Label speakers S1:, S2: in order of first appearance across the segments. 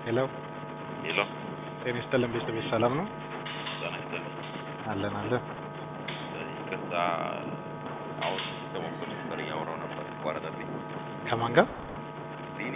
S1: ሄሎ
S2: ሄሎ
S1: ጤና ይስጥልን ቤተሰብ ሰላም ነው?
S2: ጤና ይስጥልኝ።
S1: አለን አለን።
S2: ይቅርታ አሁን ከሞክር ነበር እያወራሁ ነበር ተቋረጠብኝ።
S1: ከማን ጋር
S2: ቢኒ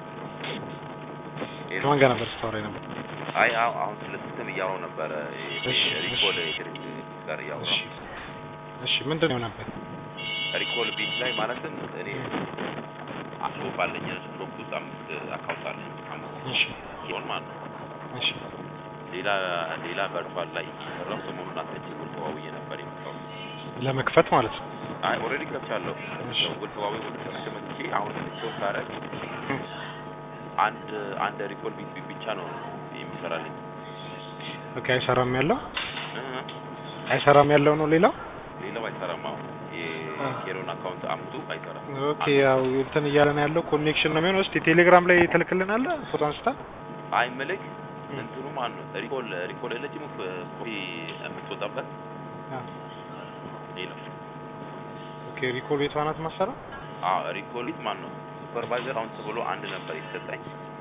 S1: ከማን ጋር ነበር ስታወራ ነበር?
S2: አይ አሁ- አሁን ስለ ሲስተም እያወራሁ ነበረ።
S1: እሺ፣
S2: ሪኮል ድርጅት ጋር
S1: እሺ
S2: እያወራሁ
S1: እሺ፣ ምንድን ነው ነበር?
S2: ሪኮል ቤት ላይ ማለትም እኔ ሾፕ አለኝ ሾፕ ውስጥ አምስት አካውንት አለኝ አምስት
S1: እሺ
S2: ሲሆን ማለት ነው።
S1: እሺ
S2: ሌላ ሌላ ቨርቹዋል ላይ ሰራው ሰሞኑን አትቼ ውል ተዋውዬ ነበር የመጣው
S1: ለመክፈት ማለት ነው።
S2: አይ ኦልሬዲ ከፍቻለሁ።
S1: እሺ።
S2: ውል ተዋውዬ ወደ ተመቸ መጥቼ አሁን ሾፕ ሳረግ አንድ አንድ ሪኮል ቤት ብቻ ነው የሚሰራልኝ
S1: ኦኬ አይሰራም ያለው
S2: እ
S1: አይሰራም ያለው ነው ሌላው
S2: ሌላው አይሰራም። አሁን የኬሮን አካውንት አምጡ አይሰራም።
S1: ኦኬ ያው እንትን እያለ ነው ያለው ኮኔክሽን ነው የሚሆነው። እስቲ ቴሌግራም ላይ ትልክልናለህ ፎቶ አንስታ
S2: አይ ምልክ እንትኑ ማን ነው ሪኮል ሪኮል የለችም ኮፒ የምትወጣበት
S1: አ፣
S2: ሌላው
S1: ኦኬ ሪኮል ቤቷ ናት ማሰራ
S2: አዎ ሪኮሊት ማን ነው ሱፐርቫይዘር አሁን ተብሎ አንድ ነበር የተሰጠኝ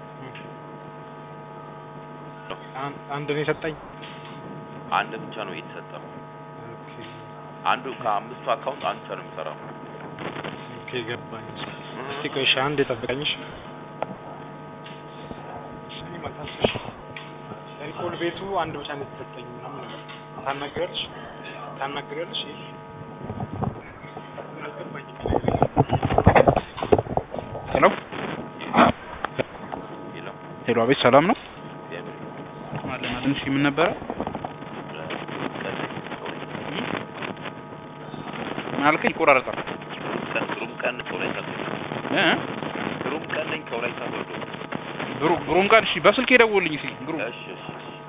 S1: አን- አንድ ነው የሰጠኝ።
S2: አንድ ብቻ ነው የተሰጠው
S1: ኦኬ
S2: አንዱ ከአምስቱ አካውንት አንዱ ብቻ ነው የሚሰራው
S1: ኦኬ ገባኝ። እስቲ ቆይ እሺ አንድ የጠብቀኝ እሺ። ስሚ መታሰሽ ሪኮል ቤቱ አንድ ብቻ ነው የተሰጠኝ ምናምን ነገር ታናግሪያለሽ ታናግሪያለሽ ይሄ አልገባኝም።
S3: ሄሎ
S2: ሌላው
S3: ሄሎ፣ አቤት ሰላም ነው
S2: እግዚአብሔር
S3: አለን አለን። እሺ ምን ነበረ? ምን አልከኝ? ይቆራረጣል
S2: ግሩም ቀን ከወላይታ
S3: እ
S2: ግሩም ቀን ነኝ ከወላይታ ሶዶ
S3: ብሩ ብሩም ጋር እሺ፣ በስልክ የደወልኝ እስኪ ግሩም
S2: እሺ እሺ